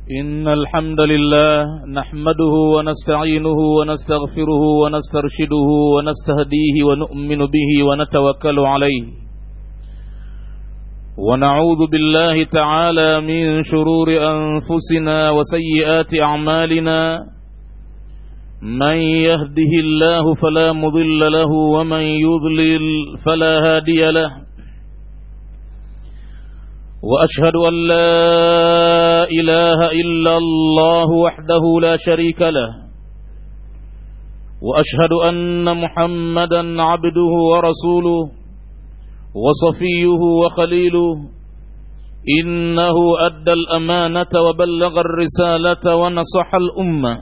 إن الحمد لله نحمده ونستعينه ونستغفره ونسترشده ونستهديه ونؤمن به ونتوكل عليه ونعوذ بالله تعالى من شرور أنفسنا وسيئات أعمالنا من يهده الله فلا مضل له ومن يضلل فلا هادي له وأشهد أن لا إله إلا الله وحده لا شريك له وأشهد أن محمدا عبده ورسوله وصفيه وخليله إنه أدى الأمانة وبلغ الرسالة ونصح الأمة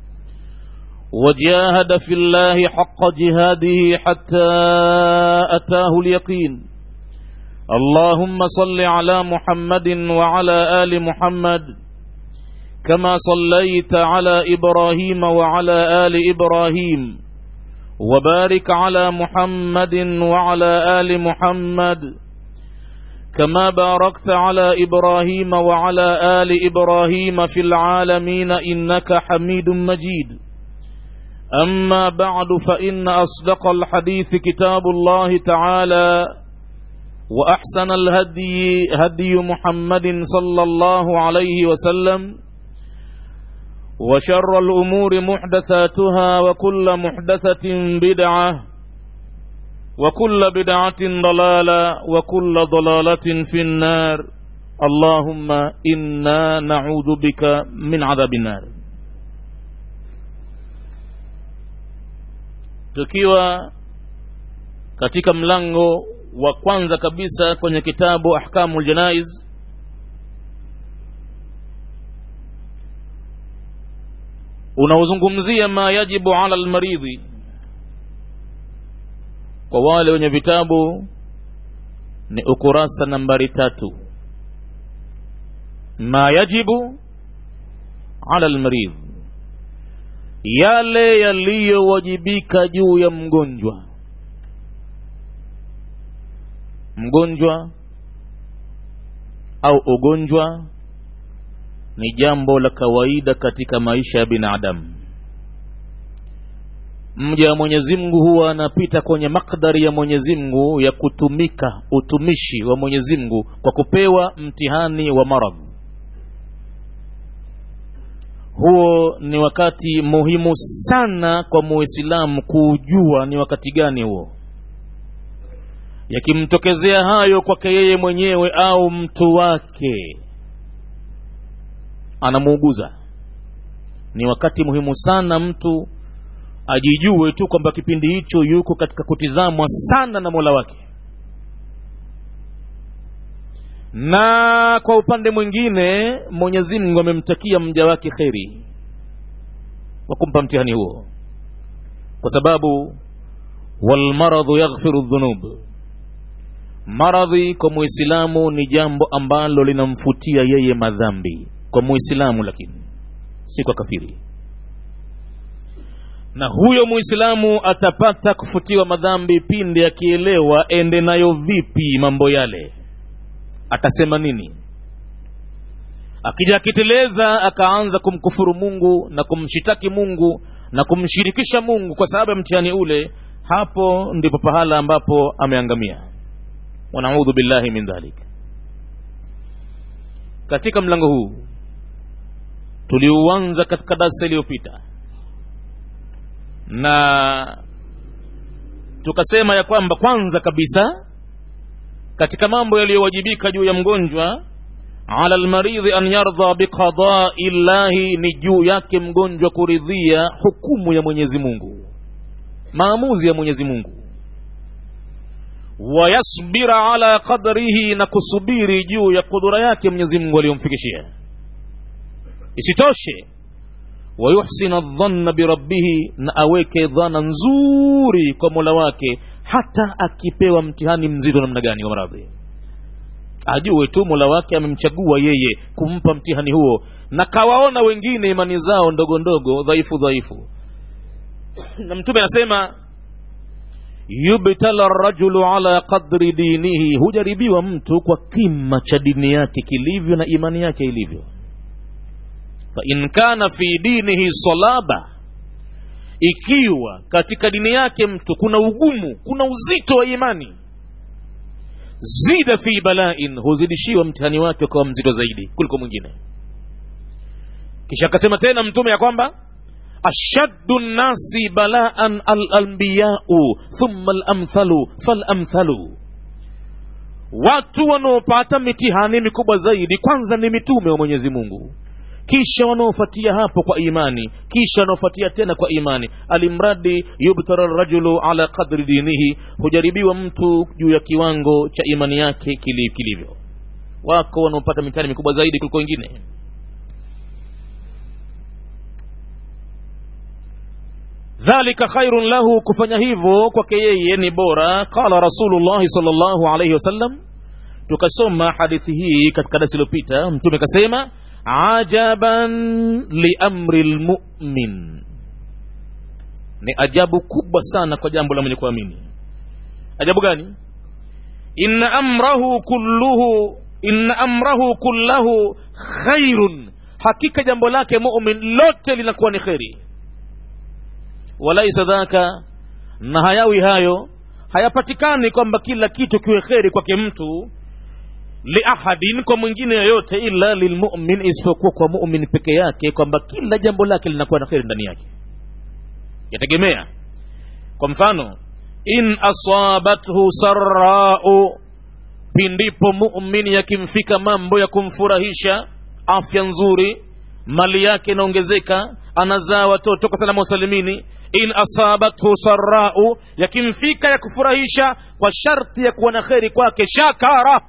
وجاهد في الله حق جهاده حتى أتاه اليقين اللهم صل على محمد وعلى آل محمد كما صليت على إبراهيم وعلى آل إبراهيم وبارك على محمد وعلى آل محمد كما باركت على إبراهيم وعلى آل إبراهيم في العالمين إنك حميد مجيد أما بعد فإن أصدق الحديث كتاب الله تعالى وأحسن الهدي هدي محمد صلى الله عليه وسلم وشر الأمور محدثاتها وكل محدثة بدعة وكل بدعة ضلالة وكل ضلالة في النار اللهم إنا نعوذ بك من عذاب النار tukiwa katika mlango wa kwanza kabisa kwenye kitabu ahkamul janaiz unaozungumzia ma yajibu ala almaridhi kwa wale wenye vitabu ni ukurasa nambari tatu ma yajibu ala almaridh yale yaliyowajibika juu ya mgonjwa mgonjwa au ugonjwa ni jambo la kawaida katika maisha ya binadamu mja wa mwenyezi mungu huwa anapita kwenye makdari ya mwenyezi mungu ya kutumika utumishi wa mwenyezi mungu kwa kupewa mtihani wa maradhi huo ni wakati muhimu sana kwa muislamu kuujua ni wakati gani huo yakimtokezea hayo kwake yeye mwenyewe au mtu wake anamuuguza ni wakati muhimu sana mtu ajijue tu kwamba kipindi hicho yuko katika kutizamwa sana na mola wake na kwa upande mwingine mwenyezi mungu amemtakia mja wake kheri wa kumpa mtihani huo kwa sababu walmaradhu yaghfiru dhunub maradhi kwa muislamu ni jambo ambalo linamfutia yeye madhambi kwa muislamu lakini si kwa kafiri na huyo muislamu atapata kufutiwa madhambi pindi akielewa ende nayo vipi mambo yale atasema nini akija akiteleza akaanza kumkufuru mungu na kumshitaki mungu na kumshirikisha mungu kwa sababu ya mtihani ule hapo ndipo pahala ambapo ameangamia wanaudhu billahi min dhalik katika mlango huu tuliuanza katika darsa iliyopita na tukasema ya kwamba kwanza kabisa katika mambo yaliyowajibika juu ya mgonjwa ala lmaridhi an yardha biqadai llahi ni juu yake mgonjwa kuridhia hukumu ya mwenyezi mungu maamuzi ya mwenyezi mungu wayasbira ala qadrihi na kusubiri juu ya kudura yake mwenyezi mungu aliyomfikishia isitoshe wayuhsina dhanna birabbihi na aweke dhana nzuri kwa mola wake hata akipewa mtihani mzito namna gani wa maradhi ajue tu mola wake amemchagua yeye kumpa mtihani huo na kawaona wengine imani zao ndogo ndogo dhaifu dhaifu na mtume anasema yubtala rajulu ala qadri dinihi hujaribiwa mtu kwa kima cha dini yake kilivyo na imani yake ilivyo fain kana fi dinihi salaba ikiwa katika dini yake mtu kuna ugumu kuna uzito wa imani zida fi balain huzidishiwa mtihani wake ukawa mzito zaidi kuliko mwingine kisha akasema tena mtume ya kwamba ashaddu nnasi balaan alanbiyau thumma alamthalu falamthalu watu wanaopata mitihani mikubwa zaidi kwanza ni mitume wa mwenyezi mungu kisha wanaofuatia hapo kwa imani kisha wanaofuatia tena kwa imani alimradi yubtara rajulu ala qadri dinihi hujaribiwa mtu juu ya kiwango cha imani yake kili- kilivyo wako wanaopata mitihani mikubwa zaidi kuliko wengine dhalika khairun lahu kufanya hivyo kwake yeye ni bora qala rasulullahi salllahu alaihi wasallam tukasoma hadithi hii katika darasi iliyopita mtume kasema ajaban liamri lmumin ni ajabu kubwa sana kwa jambo la mwenye kuamini ajabu gani inna amrahu kulluhu inna amrahu kullahu khairun hakika jambo lake mumin lote linakuwa ni kheri walaisa dhaka na hayawi hayo hayapatikani kwamba kila kitu kiwe kheri kwake mtu liahadin kwa mwingine yoyote illa lilmumin isipokuwa kwa mumin peke yake kwamba kila jambo lake linakuwa na kheri ndani yake yategemea kwa mfano in asabathu sarau pindipo mumin yakimfika mambo ya kumfurahisha afya nzuri mali yake inaongezeka anazaa watoto kwa salama usalimini in asabathu sarau yakimfika ya kufurahisha kwa sharti ya kuwa na kheri kwake shakara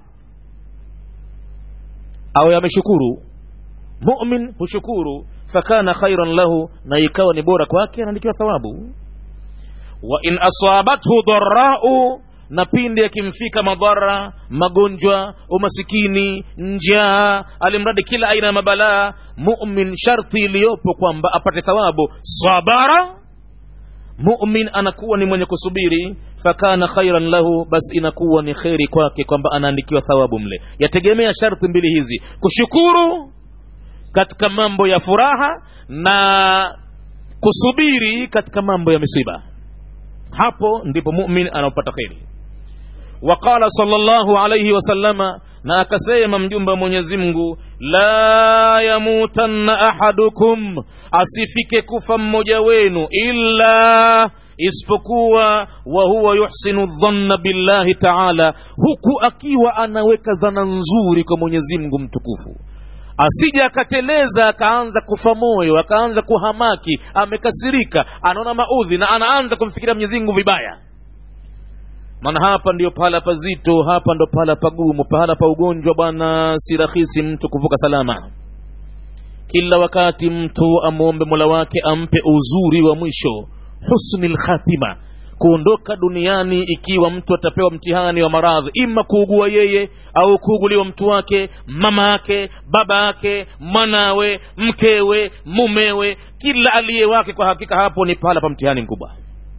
awe ameshukuru mumin hushukuru fakana khairan lahu na ikawa ni bora kwake anaandikiwa thawabu wa in asabathu dharau na pindi yakimfika madhara magonjwa umasikini njaa alimradi kila aina ya mabalaa mumin sharti iliyopo kwamba apate thawabu sabara mumin anakuwa ni mwenye kusubiri fakana khairan lahu basi inakuwa ni kheri kwake kwamba anaandikiwa thawabu mle yategemea sharti mbili hizi kushukuru katika mambo ya furaha na kusubiri katika mambo ya misiba hapo ndipo mumin anaopata kheri waqala sallallahu alayhi wasallama na akasema mjumbe wa mwenyezi mungu la yamutanna ahadukum asifike kufa mmoja wenu illa isipokuwa wa huwa yuhsinu dhanna billahi taala huku akiwa anaweka dhana nzuri kwa mwenyezi mungu mtukufu asije akateleza akaanza kufa moyo akaanza kuhamaki amekasirika anaona maudhi na anaanza kumfikiria mwenyezi mungu vibaya maana hapa ndio pahala pazito hapa ndo pahala pagumu pahala pa ugonjwa bwana si rahisi mtu kuvuka salama kila wakati mtu amwombe mola wake ampe uzuri wa mwisho husni lkhatima kuondoka duniani ikiwa mtu atapewa mtihani wa maradhi ima kuugua yeye au kuuguliwa mtu wake mama yake baba yake mwanawe mkewe mumewe kila aliye wake kwa hakika hapo ni pahala pa mtihani mkubwa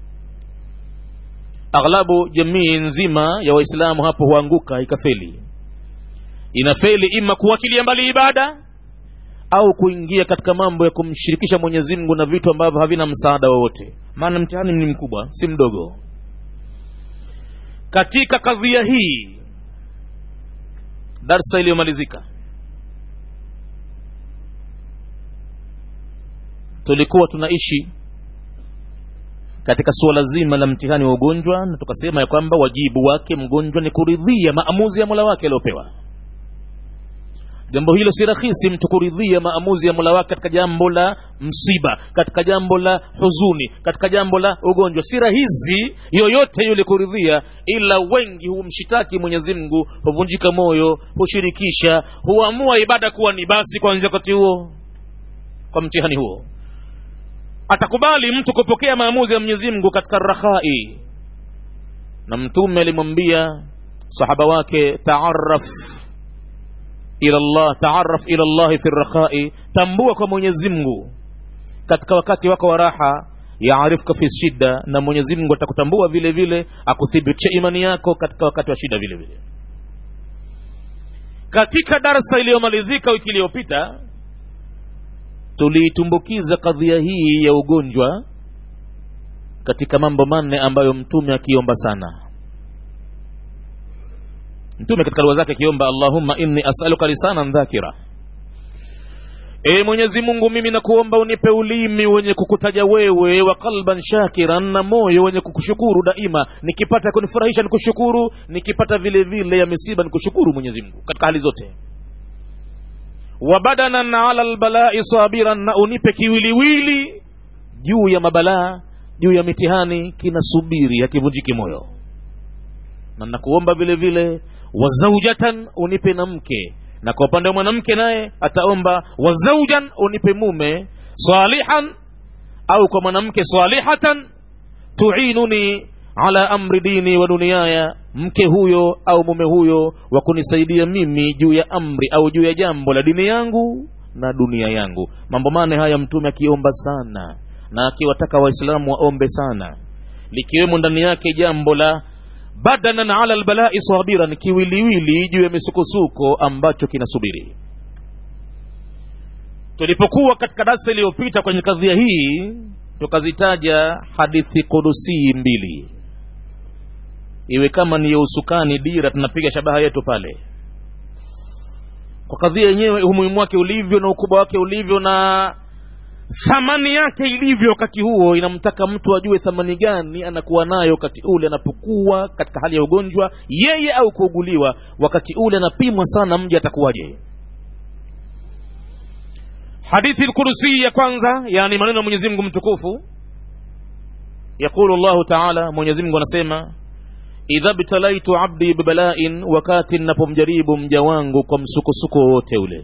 aghlabu jamii nzima ya waislamu hapo huanguka ikafeli inafeli ima kuachilia mbali ibada au kuingia katika mambo ya kumshirikisha mwenyezi mungu na vitu ambavyo havina msaada wowote maana mtihani ni mkubwa si mdogo katika kadhia hii darsa iliyomalizika tulikuwa tunaishi katika suala zima la mtihani wa ugonjwa na tukasema ya kwamba wajibu wake mgonjwa ni kuridhia maamuzi ya mola wake aliyopewa jambo hilo si rahisi mtu kuridhia maamuzi ya mola wake katika jambo la msiba katika jambo la huzuni katika jambo la ugonjwa si rahisi yoyote yule kuridhia ila wengi humshitaki mwenyezi mungu huvunjika moyo hushirikisha huamua ibada kuwa ni basi kwanzia wakati huo kwa mtihani huo atakubali mtu kupokea maamuzi ya mwenyezi mungu katika rakhai na mtume alimwambia sahaba wake taaraf ila llah taaraf ila llahi fi rakhai tambua kwa mwenyezi mungu katika wakati wako wa raha yaarifka fi shida na mwenyezi mungu atakutambua vile vile akuthibitisha imani yako katika wakati wa shida vile vile katika darsa iliyomalizika wiki iliyopita tuliitumbukiza kadhia hii ya ugonjwa katika mambo manne ambayo mtume akiomba sana mtume katika dua zake akiomba allahumma inni asaluka lisanan dhakira e mwenyezi mungu mimi nakuomba unipe ulimi wenye kukutaja wewe wa qalban shakiran na moyo wenye kukushukuru daima nikipata kunifurahisha nikushukuru nikipata vile vile ya misiba nikushukuru mwenyezi mungu katika hali zote wa badanan ala lbalai sabiran na unipe kiwiliwili juu ya mabalaa juu ya mitihani kinasubiri hakivunjiki moyo na nakuomba vile vile wa zaujatan unipe na mke na kwa upande wa mwanamke naye ataomba wa zaujan unipe mume salihan au kwa mwanamke salihatan tuinuni ala amri dini wa duniaya mke huyo au mume huyo wa kunisaidia mimi juu ya amri au juu ya jambo la dini yangu na dunia yangu mambo mane haya mtume akiomba sana na akiwataka waislamu waombe sana likiwemo ndani yake jambo la badanan ala lbalai sabiran kiwiliwili juu ya misukosuko ambacho kinasubiri tulipokuwa katika darsa iliyopita kwenye kadhia hii tukazitaja hadithi kudusii mbili iwe kama ni usukani dira tunapiga shabaha yetu pale kwa kadhia yenyewe umuhimu wake ulivyo na ukubwa wake ulivyo na thamani yake ilivyo wakati huo inamtaka mtu ajue thamani gani anakuwa nayo wakati ule anapokuwa katika hali ya ugonjwa yeye au kuuguliwa wakati ule anapimwa sana mji atakuwaje hadithi lkursi ya kwanza yani maneno ya mwenyezi mungu mtukufu yaqulu llahu taala mwenyezi mungu anasema idha btalaitu abdi bibalain wakati napomjaribu mja wangu kwa msukosuko wowote ule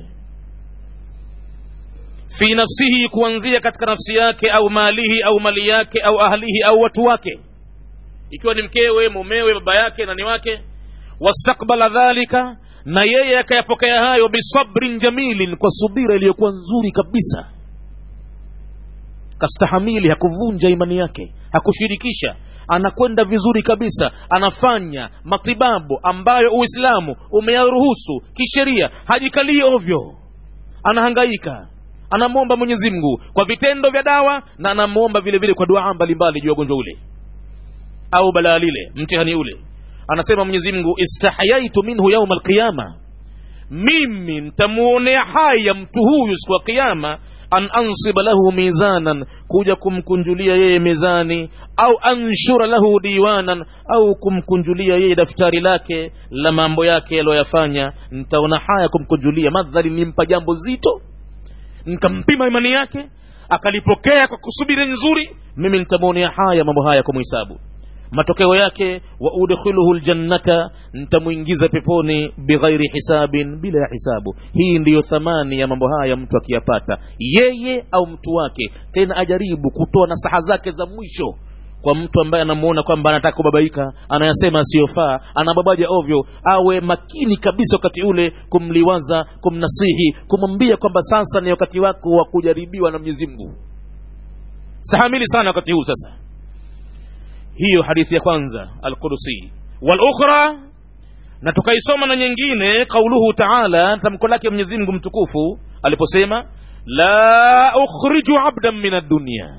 fi nafsihi kuanzia katika nafsi yake au malihi au mali yake au ahlihi au watu wake ikiwa ni mkewe mumewe baba yake nani wake wastakbala dhalika na yeye akayapokea hayo bisabrin jamilin kwa subira iliyokuwa nzuri kabisa kastahamili hakuvunja imani yake hakushirikisha anakwenda vizuri kabisa anafanya matibabu ambayo uislamu umeyaruhusu kisheria hajikalii ovyo anahangaika anamwomba mwenyezi mungu kwa vitendo vya dawa na anamwomba vile vile kwa duaa mbalimbali juu ya ugonjwa ule au balaa lile mtihani ule anasema mwenyezi mungu istahayaitu minhu yauma alqiyama mimi ntamuonea haya mtu huyu siku ya kiama an ansiba lahu mizanan kuja kumkunjulia yeye mezani au anshura lahu diwanan au kumkunjulia yeye daftari lake la mambo yake yaliyoyafanya ntaona haya kumkunjulia madhali nimpa jambo zito nkampima imani yake akalipokea kwa kusubiri nzuri mimi nitamwonea haya mambo haya kumhisabu matokeo yake wa udkhiluhu ljannata ntamwingiza peponi bighairi hisabin bila ya hisabu hii ndiyo thamani ya mambo haya mtu akiyapata yeye au mtu wake tena ajaribu kutoa nasaha zake za mwisho kwa mtu ambaye anamuona kwamba anataka kubabaika anayasema asiyofaa anababaja ovyo awe makini kabisa wakati ule kumliwaza kumnasihi kumwambia kwamba sasa ni wakati wako wa kujaribiwa na mwenyezi mungu stahamili sana wakati huu sasa hiyo hadithi ya kwanza alqudusi walukhra na tukaisoma na nyingine qauluhu taala tamko lake mwenyezi mungu mtukufu aliposema la ukhriju abdan min addunia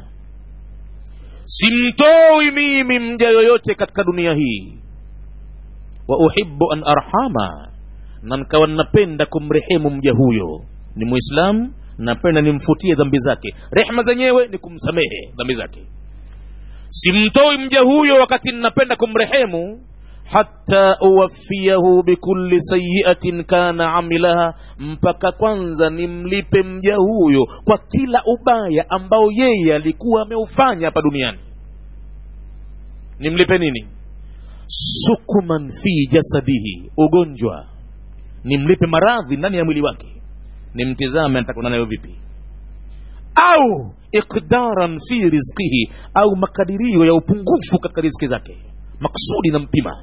simtoi mimi mja yoyote katika dunia hii wa uhibbu an arhama na nkawa napenda kumrehemu mja huyo ni muislamu napenda nimfutie dhambi zake rehma zenyewe ni kumsamehe dhambi zake simtoi mja huyo wakati ninapenda kumrehemu hata uwafiyahu bikulli sayiatin kana amilaha mpaka kwanza nimlipe mja huyo kwa kila ubaya ambao yeye alikuwa ameufanya hapa duniani nimlipe nini sukuman fi jasadihi ugonjwa nimlipe maradhi ndani ya mwili wake nimtizame nitakwenda nayo vipi au iqdaran fi rizqihi au makadirio ya upungufu katika riziki zake maksudi na mpima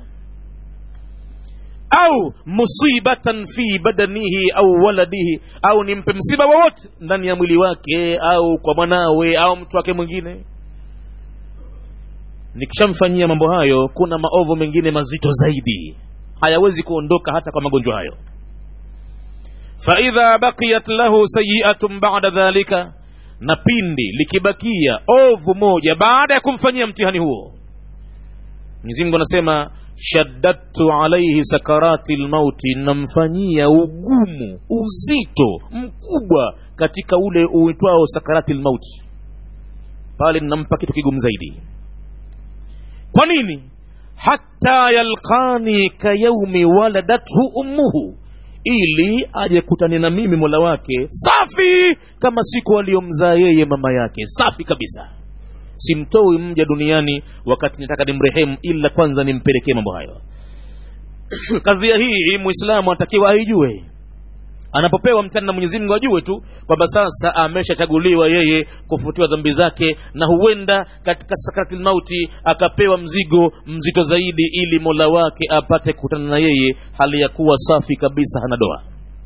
au musibatan fi badanihi au waladihi au nimpe msiba wowote ndani ya mwili wake au kwa mwanawe au mtu wake mwingine nikishamfanyia mambo hayo kuna maovu mengine mazito zaidi hayawezi kuondoka hata kwa magonjwa hayo faidha bakiyat lahu sayiatun bada dhalika na pindi likibakia ovu moja baada ya kumfanyia mtihani huo mwenyezi mungu anasema shaddadtu alaihi sakarati lmauti namfanyia ugumu uzito mkubwa katika ule uitwao sakarati lmauti pale nampa kitu kigumu zaidi kwa nini hata yalqani kayaumi waladathu ummuhu ili aje kutane na mimi mola wake safi kama siku aliyomzaa yeye mama yake safi kabisa simtoi mja duniani wakati nataka nimrehemu ila kwanza nimpelekee mambo hayo kadhia hii mwislamu anatakiwa aijue anapopewa mtani na mwenyezi mungu ajue tu kwamba sasa ameshachaguliwa yeye kufutiwa dhambi zake na huenda katika sakarati mauti akapewa mzigo mzito zaidi ili mola wake apate kukutana na yeye hali ya kuwa safi kabisa hana doa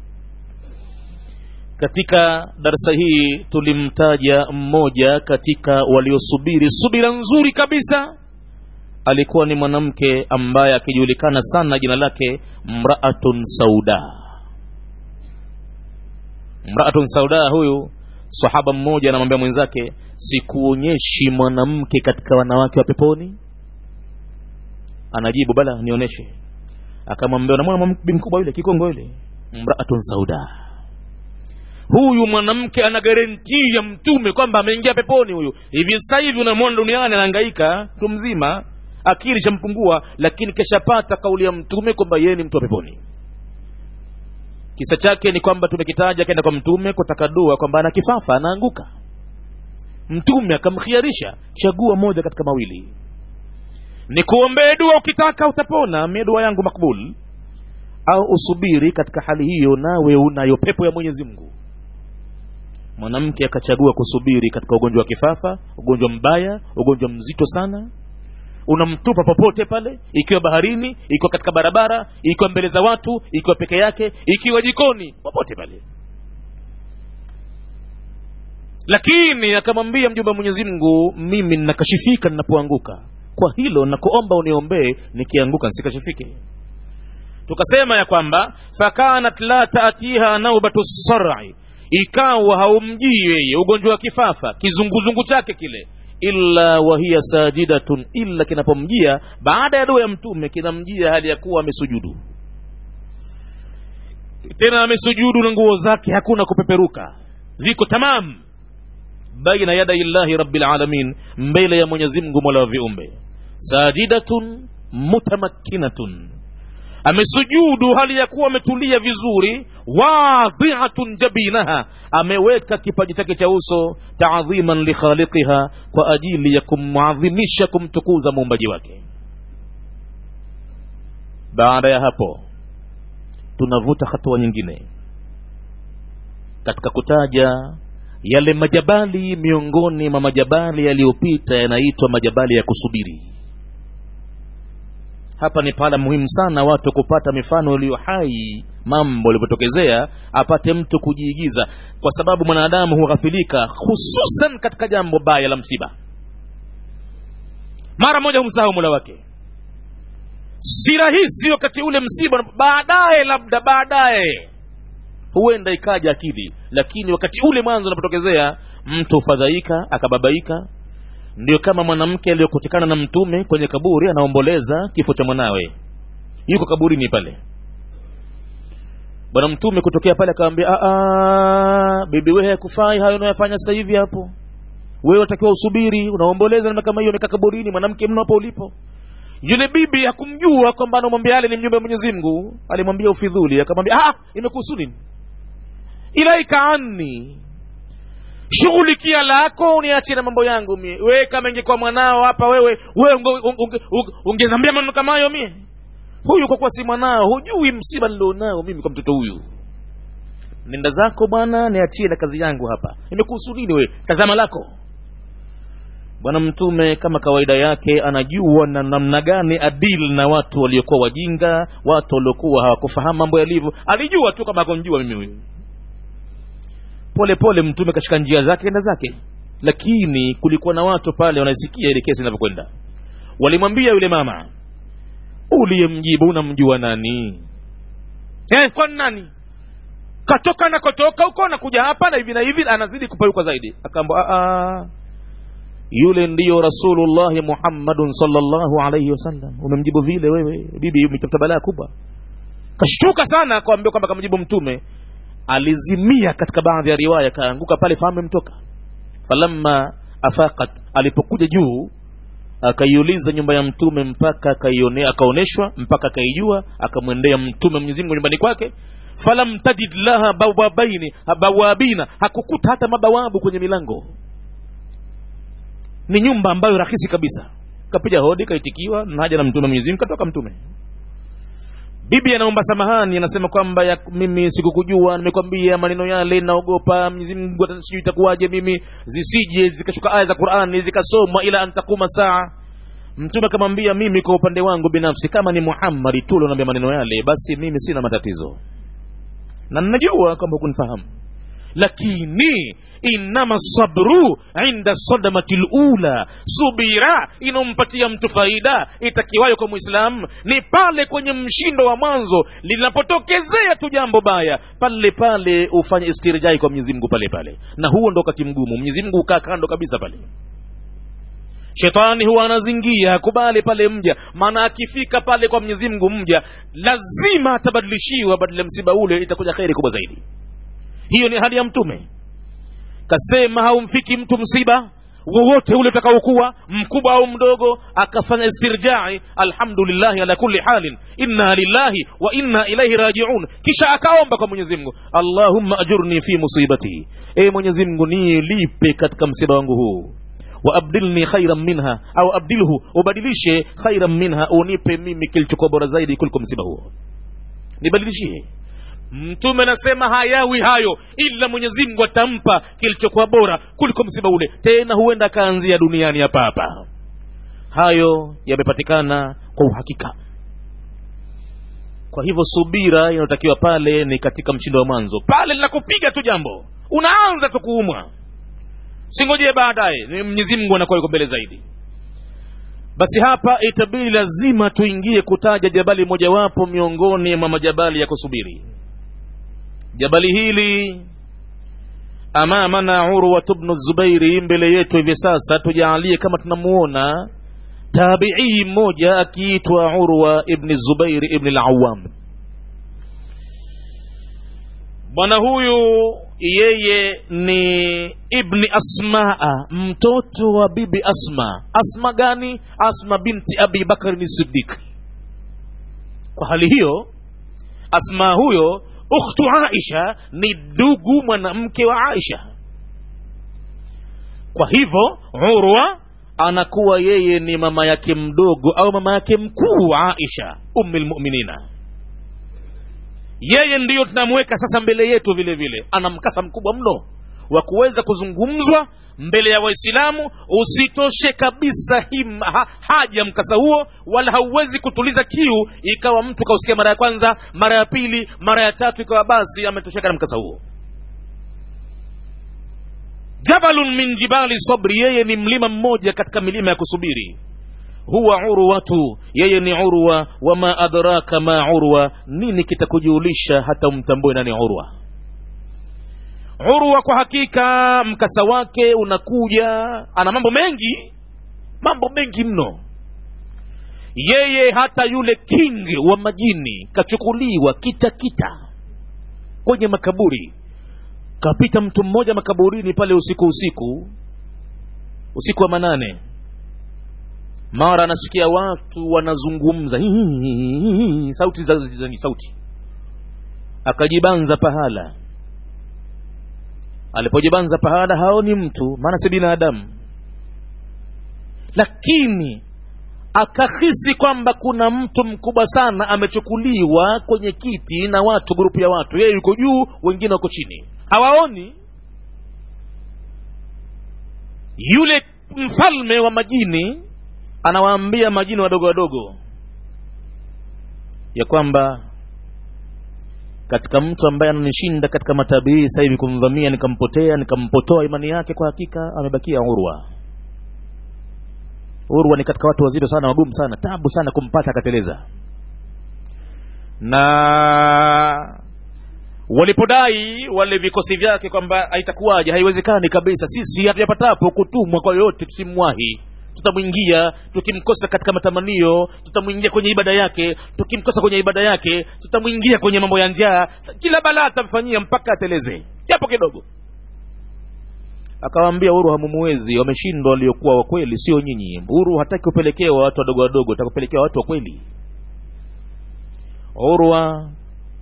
katika darsa hii tulimtaja mmoja katika waliosubiri subira nzuri kabisa alikuwa ni mwanamke ambaye akijulikana sana jina lake mraatun sauda mraatun sauda huyu sahaba mmoja anamwambia mwenzake sikuonyeshi mwanamke katika wanawake wa peponi anajibu bala nionyeshe akamwambia unamwona bi mkubwa yule kikongo yule mraatun sauda huyu mwanamke ana garantii ya mtume kwamba ameingia peponi huyu hivi sasa hivi unamwona duniani anahangaika mtu mzima akili shampungua lakini keshapata kauli ya mtume kwamba yeye ni mtu wa peponi kisa chake ni kwamba tumekitaja akaenda kwa mtume kutaka dua kwamba ana kifafa anaanguka mtume akamkhiarisha chagua moja katika mawili ni kuombee dua ukitaka utapona mie dua yangu makbul au usubiri katika hali hiyo nawe unayo pepo ya mwenyezi mungu mwanamke akachagua kusubiri katika ugonjwa wa kifafa ugonjwa mbaya ugonjwa mzito sana unamtupa popote pale ikiwa baharini ikiwa katika barabara ikiwa mbele za watu ikiwa peke yake ikiwa jikoni popote pale lakini akamwambia mjumbe wa mwenyezi mungu mimi ninakashifika ninapoanguka kwa hilo nakuomba uniombee nikianguka nsikashifike tukasema ya kwamba fakanat la taatiha naubatu sari ikawa haumjii yeye ugonjwa wa kifafa kizunguzungu chake kile illa wahiya sajidatun illa kinapomjia baada ya dua ya mtume kinamjia hali ya kuwa amesujudu tena amesujudu na nguo zake hakuna kupeperuka ziko tamam baina yadai llahi rabbil alamin mbele ya mwenyezi mungu mola wa viumbe sajidatun mutamakkinatun amesujudu hali ya kuwa ametulia vizuri wadhiatun jabinaha ameweka kipaji chake cha uso taadhiman likhaliqiha kwa ajili ya kumwadhimisha kumtukuza muumbaji wake baada ya hapo tunavuta hatua nyingine katika kutaja yale majabali miongoni mwa majabali yaliyopita yanaitwa majabali ya kusubiri hapa ni pahala muhimu sana watu kupata mifano iliyo hai mambo yalivyotokezea apate mtu kujiigiza kwa sababu mwanadamu hughafilika hususan katika jambo baya la msiba mara moja humsahau mula wake si rahisi wakati ule msiba baadaye labda baadaye huenda ikaja akili lakini wakati ule mwanzo unapotokezea mtu hufadhaika akababaika ndio kama mwanamke aliyokutikana na mtume kwenye kaburi anaomboleza kifo cha mwanawe yuko kaburini pale bwana mtume kutokea pale akamwambia bibi wewe hakufai hayo unayofanya sasa hivi hapo wewe unatakiwa usubiri unaomboleza namna kama hiyo umekaa kaburini mwanamke mno hapo ulipo yule bibi hakumjua kwamba anamwambia yale ni mjumbe wa mwenyezi mungu alimwambia ufidhuli akamwambia ah imekuhusu nini ilaika anni shughulikia lako uniachie na mambo yangu mie we kama ingekuwa mwanao hapa wewe wewe ungezambia maneno kama hayo mie huyu kwa kuwa si mwanao hujui msiba nilionao mimi kwa mtoto huyu nenda zako bwana niachie na kazi yangu hapa imekuhusu nini we tazama lako bwana mtume kama kawaida yake anajua na namna gani adil na watu waliokuwa wajinga watu waliokuwa hawakufahamu mambo yalivyo alijua tu kama akonjua mimi huyu pole pole mtume kashika njia zake enda zake lakini kulikuwa na watu pale wanaisikia ile kesi inavyokwenda walimwambia yule mama uliyemjibu unamjua nani eh, kwani nani katoka anakotoka huko nakuja hapa na hivi na hivi anazidi kupayuka zaidi akaamba yule ndiyo rasulullahi muhammadun salllahu alaihi wasallam umemjibu vile wewe bibi umetafuta balaa kubwa kashtuka sana akawambia kwamba kamjibu mtume alizimia katika baadhi ya riwaya kaanguka pale fahamu imtoka falamma afaqat alipokuja juu akaiuliza nyumba ya mtume mpaka akaoneshwa mpaka akaijua akamwendea mtume mwenyezi mungu nyumbani kwake falam tajid laha bawabaini bawabina hakukuta hata mabawabu kwenye milango ni nyumba ambayo rahisi kabisa kapiga hodi kaitikiwa naja na mtume mwenyezi mungu katoka mtume bibi anaomba samahani anasema kwamba ya mimi sikukujua nimekwambia maneno yale naogopa mwenyezi mungu sijui itakuwaje mimi zisije zikashuka aya za qurani zikasomwa ila antakuma saa mtume akamwambia mimi kwa upande wangu binafsi kama ni muhammadi tu unaambia maneno yale basi mimi sina matatizo na ninajua kwamba hukunifahamu lakini inama sabru inda sadamati lula subira inaompatia mtu faida itakiwayo kwa mwislamu ni pale kwenye mshindo wa mwanzo linapotokezea tu jambo baya pale pale ufanye istirjai kwa mwenyezi mungu pale pale na huo ndo wakati mgumu mwenyezi mungu ukaa kando kabisa pale shetani huwa anazingia hakubali pale mja maana akifika pale kwa mwenyezi mungu mja lazima atabadilishiwa badala msiba ule itakuja kheri kubwa zaidi hiyo ni hali ya mtume kasema haumfiki mtu msiba wowote ule utakaokuwa mkubwa au mdogo akafanya istirjai alhamdulillahi ala kulli halin inna lillahi wa inna ilaihi rajiun kisha akaomba kwa mwenyezi mungu allahumma ajurni fi musibati e mwenyezi mungu nilipe katika msiba wangu huu waabdilni khairan minha au abdilhu ubadilishe khairan minha unipe mimi kilichokuwa bora zaidi kuliko msiba huo nibadilishie mtume anasema hayawi hayo ila mwenyezi mungu atampa kilichokuwa bora kuliko msiba ule tena huenda akaanzia duniani hapa hapa hayo yamepatikana kwa uhakika kwa hivyo subira inayotakiwa pale ni katika mshindo wa mwanzo pale linakupiga tu jambo unaanza tu kuumwa singojee baadaye mwenyezi mungu anakuwa yuko mbele zaidi basi hapa itabidi lazima tuingie kutaja jabali mojawapo miongoni mwa majabali ya kusubiri jabali hili amamana urwat bnu zubairi mbele yetu hivi sasa tujaalie kama tunamuona tabii mmoja akiitwa urwa ibni zubairi ibni lawam bwana huyu yeye ni ibni asmaa mtoto wa bibi asma asma gani asma binti abi bakari sidik kwa hali hiyo asma huyo ukhtu aisha ni ndugu mwanamke wa aisha kwa hivyo urwa anakuwa yeye ni mama yake mdogo au mama yake mkuu aisha ummi lmuminina yeye ndiyo tunamweka sasa mbele yetu vile vile ana mkasa mkubwa mno wa kuweza kuzungumzwa mbele ya waislamu usitoshe kabisa him, ha, haja mkasa huo wala hauwezi kutuliza kiu ikawa mtu kausikia mara ya kwanza mara ya pili mara ya tatu ikawa basi ametosheka na mkasa huo jabalun min jibali sabri yeye ni mlima mmoja katika milima ya kusubiri huwa urwatu yeye ni urwa wama adraka ma urwa nini kitakujulisha hata umtambue nani urwa urwa kwa hakika mkasa wake unakuja ana mambo mengi mambo mengi mno yeye hata yule king wa majini kachukuliwa kita kita kwenye makaburi kapita mtu mmoja makaburini pale usiku usiku usiku wa manane mara anasikia watu wanazungumza sauti za, za, za sauti akajibanza pahala alipojibanza pahala haoni mtu maana si binadamu lakini akahisi kwamba kuna mtu mkubwa sana amechukuliwa kwenye kiti na watu grupu ya watu yeye yuko juu wengine wako chini hawaoni yule mfalme wa majini anawaambia majini wadogo wadogo ya kwamba katika mtu ambaye ananishinda katika matabii sasa hivi kumvamia nikampotea nikampotoa imani yake kwa hakika amebakia urwa urwa ni katika watu wazito sana wagumu sana tabu sana kumpata akateleza na walipodai wale vikosi vyake kwamba haitakuwaje haiwezekani kabisa sisi hatujapatapo kutumwa kwa yoyote tusimwahi tutamwingia tukimkosa katika matamanio tutamwingia kwenye ibada yake tukimkosa kwenye ibada yake tutamwingia kwenye mambo ya njaa kila balaa atamfanyia mpaka ateleze japo kidogo akawaambia huru hamumuwezi wameshindwa waliokuwa wakweli sio nyinyi huru hataki kupelekewa watu wadogo wadogo atakupelekewa watu wa kweli urwa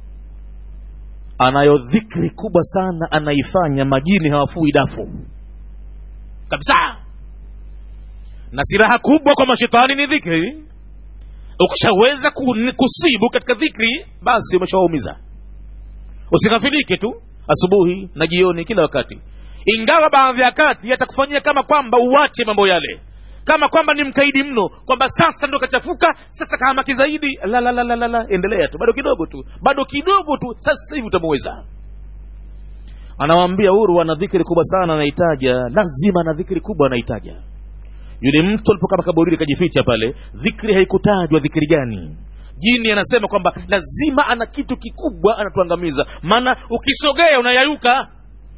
anayo dhikri kubwa sana anaifanya majini hawafui dafu kabisa na siraha kubwa kwa mashetani ni dhikri ukishaweza kusibu katika dhikri basi umeshawaumiza usighafilike tu asubuhi na jioni kila wakati ingawa baadhi ya kati yatakufanyia kama kwamba uache mambo yale kama kwamba ni mkaidi mno kwamba sasa ndo kachafuka sasa kahamaki zaidi la, la, la, la, la, la. endelea tu bado kidogo tu bado kidogo tu sasa hivi utamuweza anawambia huru ana dhikri kubwa sana anaitaja lazima ana dhikri kubwa anaitaja yule mtu alipokaa makaburini kajificha pale dhikri haikutajwa dhikri gani jini anasema kwamba lazima ana kitu kikubwa anatuangamiza maana ukisogea unayayuka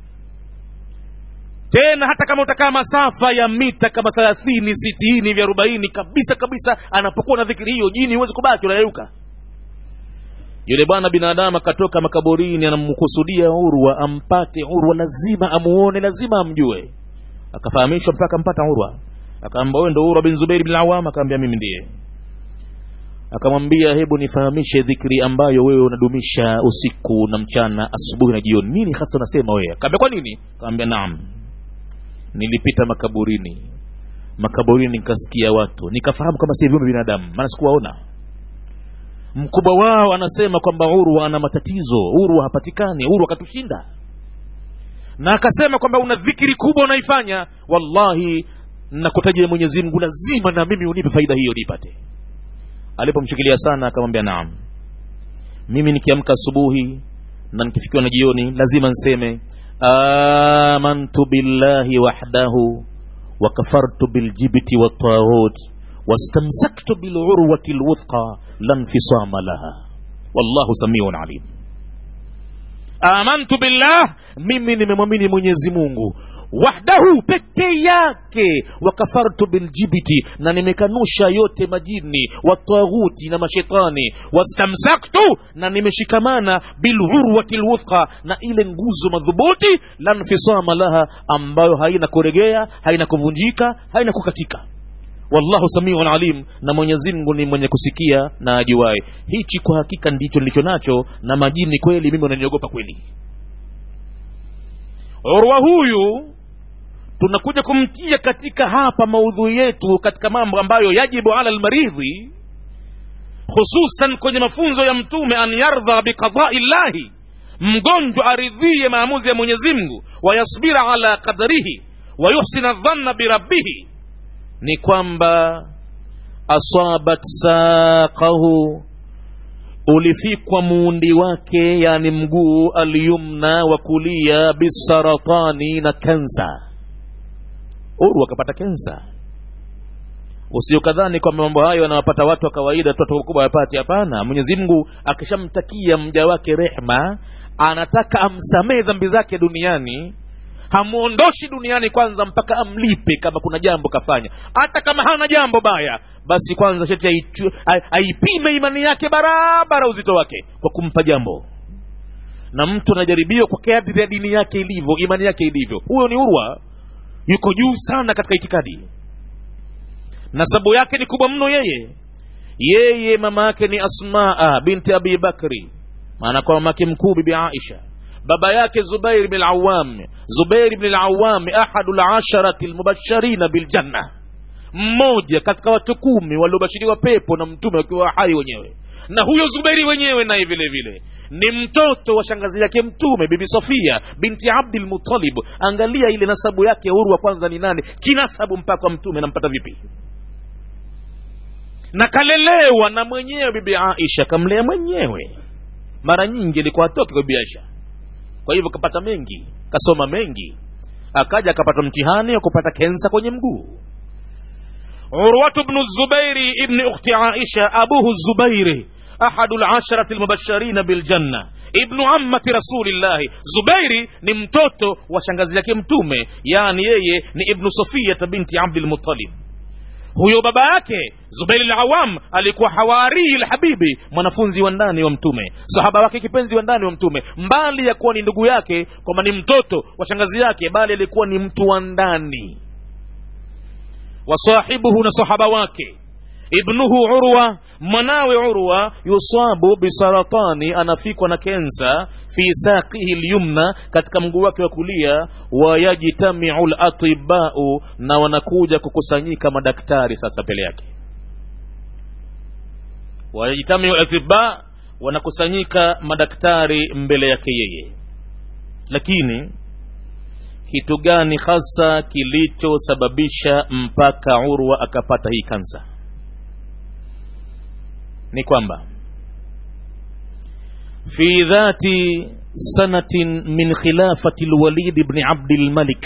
tena hata kama utakaa masafa ya mita kama thelathini sitini vya arobaini kabisa kabisa anapokuwa na dhikiri hiyo jini huwezi kubaki unayayuka yule bwana binadamu akatoka makaburini anamkusudia urwa ampate urwa lazima amuone lazima amjue akafahamishwa mpaka ampata urwa akaamba wewe ndo urwa bin zubairi bin awam akaambia mimi ndiye akamwambia hebu nifahamishe dhikri ambayo wewe unadumisha usiku na mchana asubuhi na jioni nini hasa unasema wewe akaambia kwa nini akaambia naam nilipita makaburini makaburini nikasikia watu nikafahamu kama si viumbe binadamu maana sikuwaona mkubwa wao anasema kwamba urwa ana matatizo urwa hapatikani urwa akatushinda na akasema kwamba una dhikiri kubwa unaifanya wallahi nakutajia mwenyezi mungu lazima na mimi unipe faida hiyo nipate alipomshikilia sana akamwambia naam mimi nikiamka asubuhi na nikifikiwa na jioni lazima nseme amantu billahi wahdahu wakafartu biljibti wattaghut wastamsaktu bilurwati lwuthqa la nfisama laha wallahu samiun alim amantu billah mimi nimemwamini mwenyezi mungu wahdahu peke yake wakafartu biljibiti na nimekanusha yote majini wataghuti na mashetani wastamsaktu na nimeshikamana bilurwati lwuthqa na ile nguzo madhubuti la nfisama laha ambayo haina kuregea haina kuvunjika haina kukatika wallahu samiun alim na mwenyezi mungu ni mwenye kusikia na ajuae hichi kwa hakika ndicho nilicho nacho na majini kweli mimi wananiogopa kweli urwa huyu tunakuja kumtia katika hapa maudhui yetu katika mambo ambayo yajibu ala lmaridhi hususan kwenye mafunzo ya mtume an yardha biqadai llahi mgonjwa aridhie maamuzi ya mwenyezi mungu wayasbira ala qadarihi wayuhsina dhanna birabbihi ni kwamba asabat saqahu ulifikwa muundi wake yani mguu alyumna wa kulia bisaratani na kansa uru akapata kensa usiokadhani kwamba mambo hayo yanawapata watu wa kawaida tu watu wakubwa wapati hapana mwenyezi mungu akishamtakia mja wake rehma anataka amsamehe dhambi zake duniani hamuondoshi duniani kwanza mpaka amlipe kama kuna jambo kafanya hata kama hana jambo baya basi kwanza sheti aipime imani yake barabara uzito wake kwa kumpa jambo na mtu anajaribiwa kwa kadri ya dini yake ilivyo imani yake ilivyo huyo ni urwa yuko juu sana katika itikadi nasabu yake ni kubwa mno yeye yeye mama yake ni asmaa binti abi bakri maana kwa mamake mkuu bibi aisha baba yake zubair bn lawam zubair bn lawam ahadu lasharati lmubasharina biljanna mmoja katika watu kumi waliobashiriwa pepo na mtume wakiwa hai wenyewe na huyo zubairi wenyewe naye vile vile ni mtoto wa shangazi yake mtume bibi sofia binti abdil mutalib angalia ile nasabu yake huru wa kwanza ni nane kinasabu mpaka mtume nampata vipi na kalelewa na mwenyewe bibi aisha kamlea mwenyewe mara nyingi ilikuwa atoke kwa bibi aisha kwa hivyo kapata mengi kasoma mengi akaja akapata mtihani wa kupata kensa kwenye mguu urwatu bnu zubairi ibni ukhti aisha abuhu zubairi ahadu lasharati lmubasharina biljanna ibnu ammati rasulillahi zubairi ni mtoto wa shangazi yake mtume yani yeye ni ibnu sofiyata binti abdilmutalib huyo baba yake zubairi lawam alikuwa hawarii lhabibi mwanafunzi wa ndani wa mtume sahaba wake kipenzi wa ndani wa mtume mbali ya kuwa ni ndugu yake kwamba ni mtoto wa shangazi yake bali alikuwa ni mtu wa ndani wasahibuhu na sahaba wake ibnuhu urwa mwanawe urwa yusabu bisaratani anafikwa na kensa fi saqihi lyumna katika mguu wake wa kulia wayajtamiu latibau na wanakuja kukusanyika madaktari sasa mbele yake wayajtamiu latiba wanakusanyika madaktari mbele yake yeye lakini kitu gani hasa kilichosababisha mpaka urwa akapata hii kansa ni kwamba fi dhati sanatin min khilafati lwalid bni abdilmalik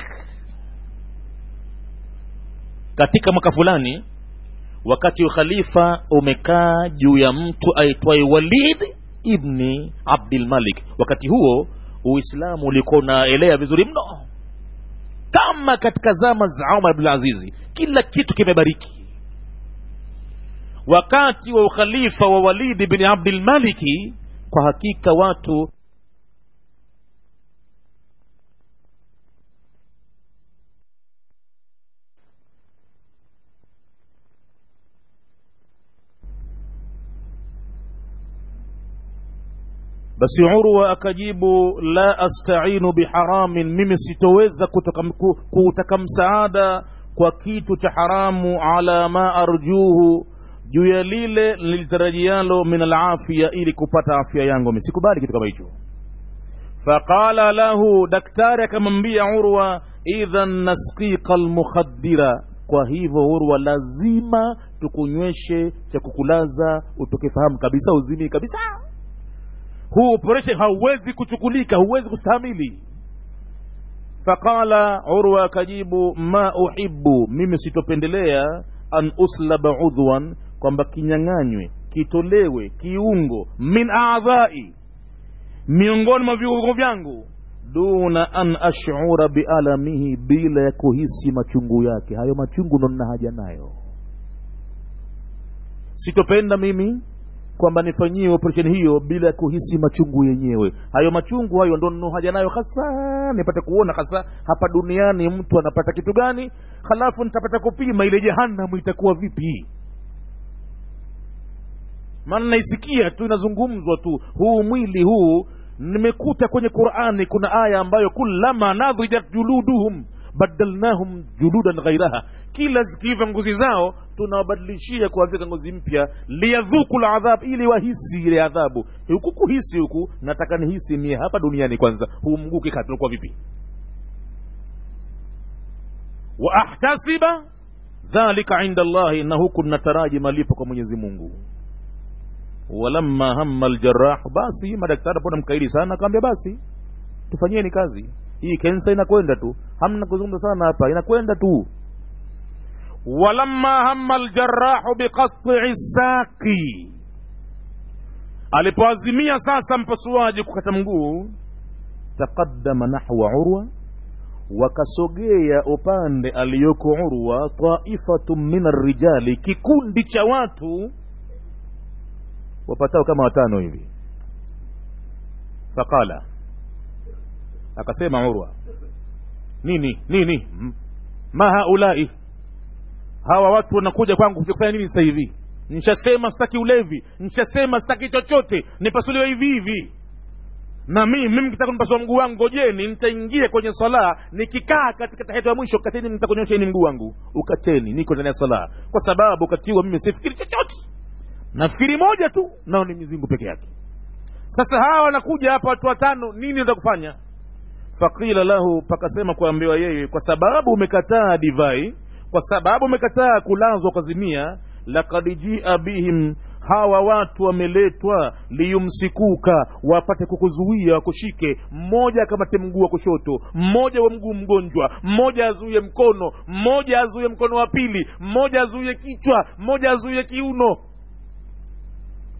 katika mwaka fulani wakati ukhalifa umekaa juu ya mtu aitwaye walid ibni abdilmalik wakati huo uislamu ulikuwa unaelea vizuri mno kama katika zama za umar bnulazizi kila kitu kimebariki wakati wa ukhalifa wa walidi bni abdilmaliki kwa hakika watu basi urwa akajibu la astainu biharamin mimi sitoweza kutaka, kutaka msaada kwa kitu cha haramu ala ma arjuhu juu ya lile nilitarajialo min alafia ili kupata afya yangu mi sikubali kitu kama hicho faqala lahu daktari akamwambia urwa idhan nasqika almukhadira kwa hivyo urwa lazima tukunyweshe cha kukulaza utokefahamu kabisa uzimii kabisa huu operation hauwezi kuchukulika huwezi kustahamili faqala urwa akajibu ma uhibu mimi sitopendelea an uslaba udhwan kwamba kinyang'anywe kitolewe kiungo min adhai miongoni mwa viungo vyangu duna an ashura bialamihi bila ya kuhisi machungu yake hayo machungu ndo nina haja nayo sitopenda mimi kwamba nifanyiwe operesheni hiyo bila ya kuhisi machungu yenyewe hayo machungu hayo ndo nino haja nayo hasa nipate kuona hasa hapa duniani mtu anapata kitu gani halafu nitapata kupima ile jehanamu itakuwa vipi maana naisikia tu inazungumzwa tu huu mwili huu nimekuta kwenye qurani kuna aya ambayo kullama nadhijat juluduhum badalnahum juludan ghairaha kila zikiiva ngozi zao tunawabadilishia kuwavika ngozi mpya liyadhuku ladhab ili wahisi ile adhabu huku kuhisi huku nataka nihisi mie hapa duniani kwanza huu mguu kikaa tunakuwa vipi wa ahtasiba dhalika inda llahi na huku nataraji malipo kwa mwenyezi mungu walamma hamma aljarahu basi madaktari pona mkaidi sana akawambia basi tufanyieni kazi hii kensa inakwenda tu hamna kuzungumza sana hapa inakwenda tu walamma hamma aljarahu biqastii saqi alipoazimia sasa mpasuaji kukata mguu taqaddama nahwa urwa wakasogea upande aliyoko urwa taifatu min arrijali kikundi cha watu wapatao kama watano hivi faqala akasema urwa nini nini ma haulai hawa watu wanakuja kwangu kufanya nini sasa hivi nishasema sitaki ulevi nishasema sitaki chochote nipasuliwe hivi hivi na mimi mimi kitaka nipasua mguu wangu ngojeni nitaingia kwenye sala nikikaa katika tahiyatu ya mwisho kateni nitakunyosheni mguu wangu ukateni niko ndani ya sala kwa sababu katiwa mimi sifikiri chochote nafikiri moja tu nao ni mizingu peke yake sasa hawa wanakuja hapa watu watano nini enda kufanya faqila lahu pakasema kuambiwa yeye kwa sababu umekataa divai kwa sababu umekataa kulazwa kwa zimia lakad jia bihim hawa watu wameletwa liyumsikuka wapate kukuzuia wakushike mmoja akamate mguu wa kushoto mmoja wa mguu mgonjwa mmoja azuie mkono mmoja azuie mkono wa pili mmoja azuie kichwa mmoja azuie kiuno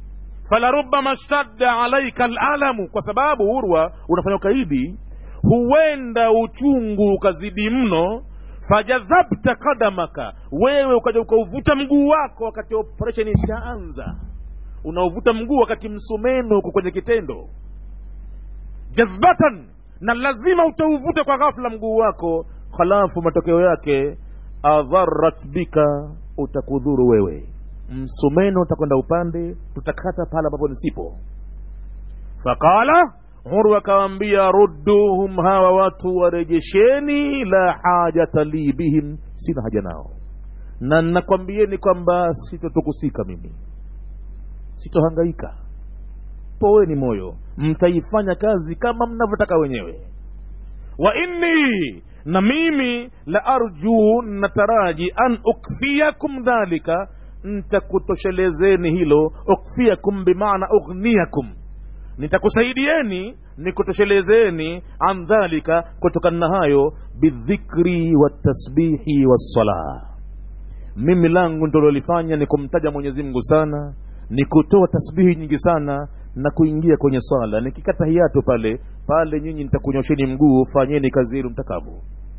falarubama shtadda alaika alalamu kwa sababu urwa unafanya ukaidi huenda uchungu ukazidi mno fajadhabta kadamaka wewe ukaja ukauvuta mguu wako wakati operation ishaanza unaovuta mguu wakati msumeno uko kwenye kitendo jadhbatan na lazima utauvuta kwa ghafla mguu wako halafu matokeo yake adharat bika utakudhuru wewe msumeno utakwenda upande tutakata pale ambapo nisipo faqala urwa akawambia rudduhum hawa watu warejesheni la hajata li bihim sina haja nao na nakwambieni kwamba sitotukusika mimi sitohangaika poweni moyo mtaifanya kazi kama mnavyotaka wenyewe wa inni na mimi la arju nataraji an ukfiakum dhalika ntakutoshelezeni hilo ukfiakum bimaana ughniyakum nitakusaidieni nikutoshelezeni an dhalika kutokana na hayo bidhikri watasbihi wassalah mimi langu ndilolifanya ni kumtaja mwenyezi mungu sana ni kutoa tasbihi nyingi sana na kuingia kwenye swala nikikata hiatu pale pale nyinyi nitakunyosheni mguu fanyeni kazi yenu mtakavyo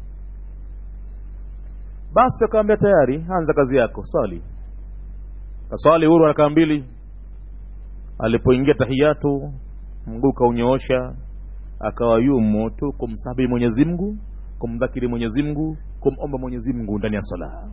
basi akawambia tayari anza kazi yako swali kaswali huru rakaa mbili alipoingia tahiyatu mguu kaunyoosha akawa yumo tu kumsabihi mwenyezi mungu kumdhakiri mwenyezi mungu kumomba mwenyezi mungu ndani ya sala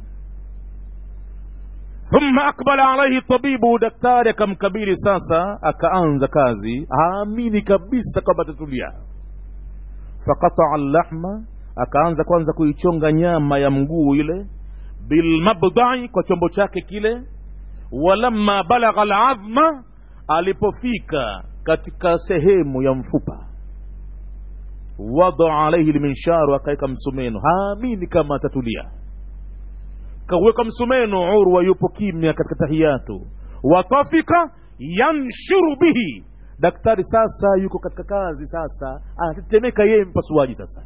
thumma akbala alaihi tabibu daktari akamkabili sasa akaanza kazi aamini kabisa kwamba atatulia faqataa llahma akaanza kwanza kuichonga nyama ya mguu ile bilmabdai kwa chombo chake kile walamma balagha ladhma alipofika katika sehemu ya mfupa wadaa alaihi lminsharu akaweka msumeno haamini kama atatulia kaweka msumeno urwa yupo kimya katika tahiyatu watafika yanshuru bihi daktari sasa yuko katika kazi sasa anatetemeka yeye mpasuaji sasa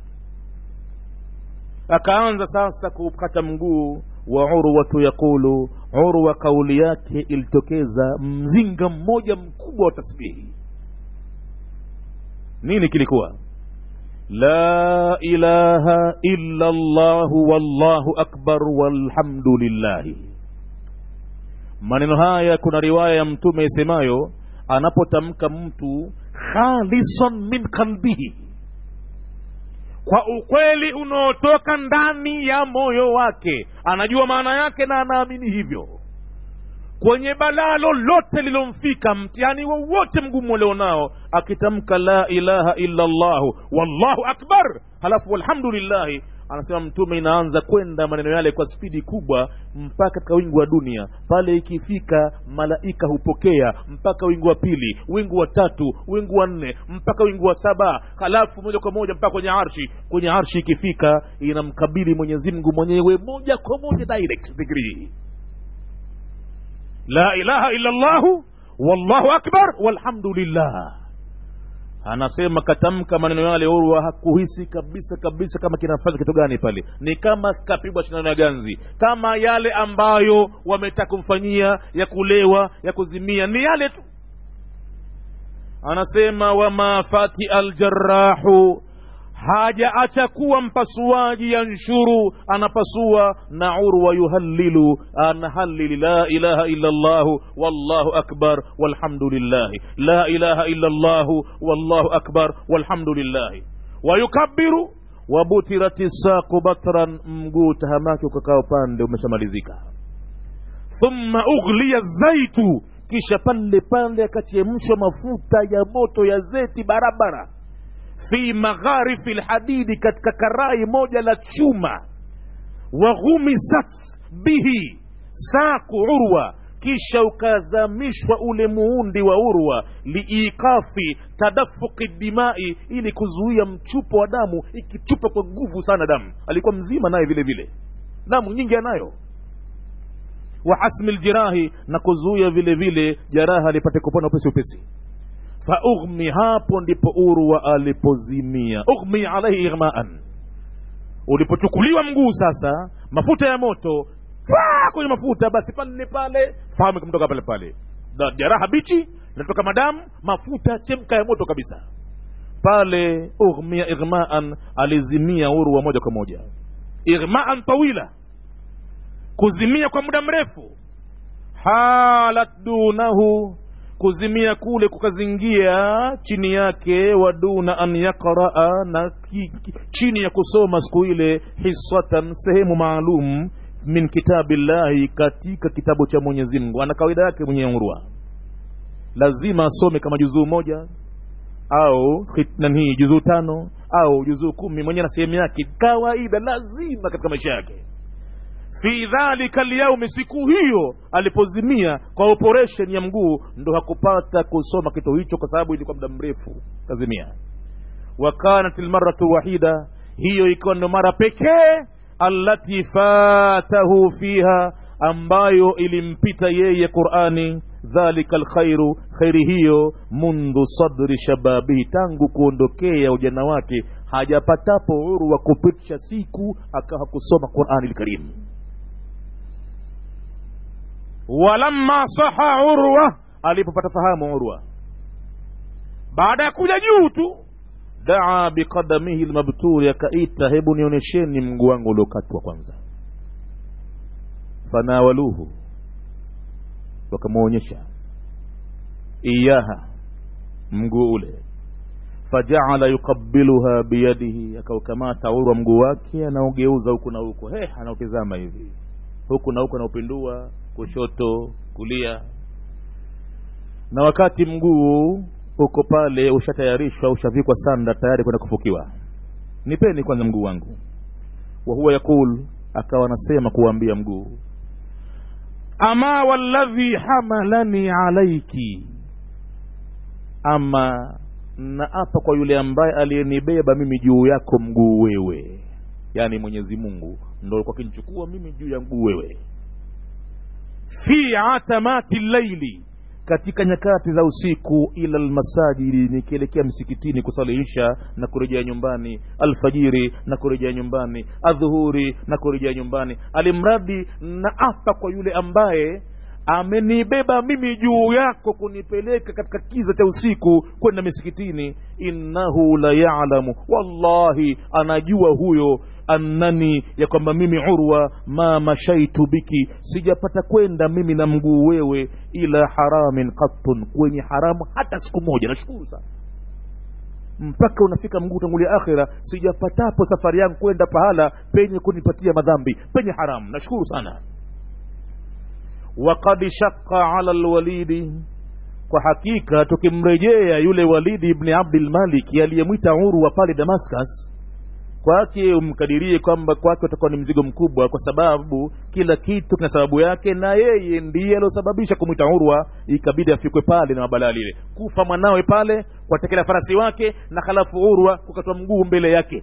akaanza sasa kukata mguu wa urwatu yaqulu urwa kauli yake ilitokeza mzinga mmoja mkubwa wa tasbihi nini kilikuwa la ilaha illa llahu wallahu akbar walhamdulillahi maneno haya kuna riwaya ya mtume isemayo anapotamka mtu khalisan min qalbihi kwa ukweli unaotoka ndani ya moyo wake anajua maana yake na anaamini hivyo kwenye balaa lolote lilomfika mtihani wowote mgumu ulionao akitamka la ilaha illa llahu wallahu akbar halafu walhamdulillahi anasema mtume inaanza kwenda maneno yale kwa spidi kubwa mpaka katika wingu wa dunia pale ikifika malaika hupokea mpaka wingu wa pili wingu wa tatu wingu wa nne mpaka wingu wa saba halafu moja kwa moja mpaka kwenye arshi kwenye arshi ikifika inamkabili mwenyezi mungu mwenyewe moja kwa moja direct degree la ilaha illa llahu wallahu akbar walhamdulillah anasema katamka maneno yale urwa hakuhisi kabisa kabisa kama kinafanya kitu gani pale ni kama kapigwa shindano ya ganzi kama yale ambayo wametaka kumfanyia ya kulewa ya kuzimia ni yale tu anasema wama fati aljarahu hajaacha kuwa mpasuaji yanshuru anapasua na urwa yuhallilu anahalili la ilaha illa llahu wallahu akbar walhamdulillahi la ilaha illa llahu wallahu akbar walhamdulillahi wayukabiru wabutirati saqu batran mguu tahamaki ukakaa upande umeshamalizika thumma ughliya zaitu kisha pale pale akachemshwa mafuta ya moto ya zeti barabara fi magharifi lhadidi katika karai moja la chuma waghumisat bihi saku urwa kisha ukazamishwa ule muundi wa urwa liikafi tadafuki dimai ili kuzuia mchupo wa damu ikichupa kwa nguvu sana damu alikuwa mzima naye vile vile damu nyingi anayo wa hasmi ljirahi na kuzuia vile vile jaraha lipate kupona upesi upesi faughmi hapo ndipo urwa alipozimia ughmi alaihi ighmaan ulipochukuliwa mguu sasa mafuta ya moto twaa kwenye mafuta basi pale pale fahamu ikamtoka pale pale na jaraha bichi natoka madamu mafuta chemka ya moto kabisa pale ughmia ighmaan alizimia urwa moja kwa moja ighmaan tawila kuzimia kwa muda mrefu halat dunahu kuzimia kule kukazingia chini yake waduna an yaqraa na ki, ki, chini ya kusoma siku ile hisatan sehemu maalum min kitabillahi katika kitabu cha mwenyezi mungu ana kawaida yake mwenye urwa lazima asome kama juzuu moja au nani juzuu tano au juzuu kumi mwenyewe na sehemu yake kawaida lazima katika maisha yake fi dhalika lyaumi siku hiyo alipozimia kwa operation ya mguu ndo hakupata kusoma kitu hicho kwa sababu ilikuwa muda mrefu kazimia wa kanat lmaratu wahida hiyo ikiwa ndo mara pekee allati fatahu fiha ambayo ilimpita yeye qurani dhalika lkhairu khairi hiyo mundhu sadri shababihi tangu kuondokea ujana wake hajapatapo uhuru wa kupitisha siku akawa kusoma qurani lkarimu walamma saha urwa alipopata fahamu urwa baada ya kuja juu tu daa biqadamihi lmabturi akaita hebu nionyesheni mguu wangu uliokatwa kwanza fanawaluhu wakamwonyesha iyaha mguu ule fajaala yuqabiluha biyadihi akaukamata urwa mguu wake anaugeuza huku na huku he anautizama hivi huku na huku anaupindua kushoto kulia na wakati mguu uko pale ushatayarishwa ushavikwa sanda tayari kwenda kufukiwa nipeni kwanza mguu wangu wa huwa yaqul akawa anasema kuwaambia mguu ama walladhi hamalani alaiki ama naapa kwa yule ambaye aliyenibeba mimi juu yako mguu wewe yaani mwenyezi mungu ndo alikuwa akinichukua mimi juu ya mguu wewe fi atamati llaili katika nyakati za usiku ila lmasajidi nikielekea msikitini kusalihisha na kurejea nyumbani alfajiri na kurejea nyumbani adhuhuri na kurejea nyumbani alimradi na apa kwa yule ambaye amenibeba mimi juu yako kunipeleka katika kiza cha usiku kwenda misikitini innahu la yalamu wallahi anajua huyo annani ya kwamba mimi urwa ma mashaitu biki sijapata kwenda mimi na mguu wewe ila haramin qattun kwenye haramu hata siku moja nashukuru sana mpaka unafika mguu tangulia akhira sijapatapo safari yangu kwenda pahala penye kunipatia madhambi penye haramu nashukuru sana wakad shaqa ala lwalidi kwa hakika tukimrejea yule walidi ibni abdilmaliki aliyemwita urwa pale damascus kwake umkadirie kwamba kwake utakuwa ni mzigo mkubwa kwa sababu kila kitu kina sababu yake na yeye ndiye aliosababisha kumwita urwa ikabidi afikwe pale na mabalaa lile kufa mwanawe pale kwatekela farasi wake na halafu urwa kukatwa mguu mbele yake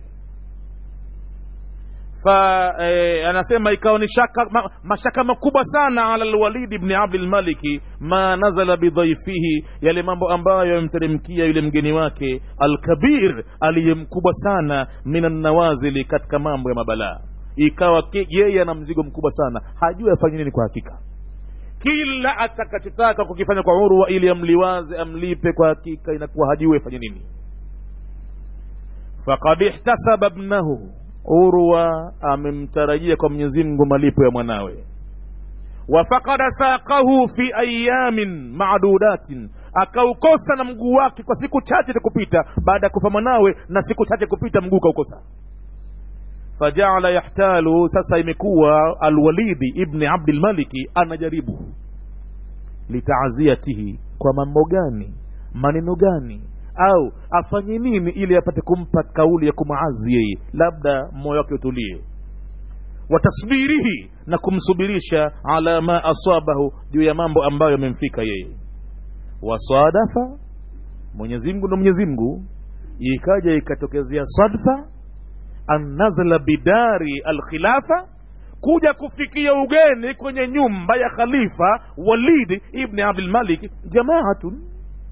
fa eh, anasema ikawa ni shaka ma, mashaka makubwa sana ala lwalidi bni abdilmaliki ma nazala bidhaifihi yale mambo ambayo yamteremkia yule mgeni wake alkabir aliye mkubwa sana min annawazili katika mambo ya mabalaa ikawa yeye ana mzigo mkubwa sana hajui afanye nini kwa hakika kila atakachotaka kukifanya kwa urwa ili amliwaze amlipe kwa hakika inakuwa hajui afanye nini fakad ihtasaba bnahu urwa amemtarajia kwa mwenyezi mungu malipo ya mwanawe wafakada saqahu fi ayamin madudatin akaukosa na mguu wake kwa siku chache kupita baada ya kufa mwanawe na siku chache kupita mguu kaukosa fajaala yahtalu sasa imekuwa alwalidi ibni abdilmaliki anajaribu litaaziyatihi kwa mambo gani maneno gani au afanye nini ili apate kumpa kauli ya kumaazi yeye labda moyo wake utulie watasbirihi na kumsubirisha ala ma asabahu juu ya mambo ambayo yamemfika yeye wasadafa mwenyezimngu ndo mwenyezimngu ikaja ikatokezea sadfa an nazala bidari alkhilafa kuja kufikia ugeni kwenye nyumba ya khalifa walidi ibni abdilmalik jamaatun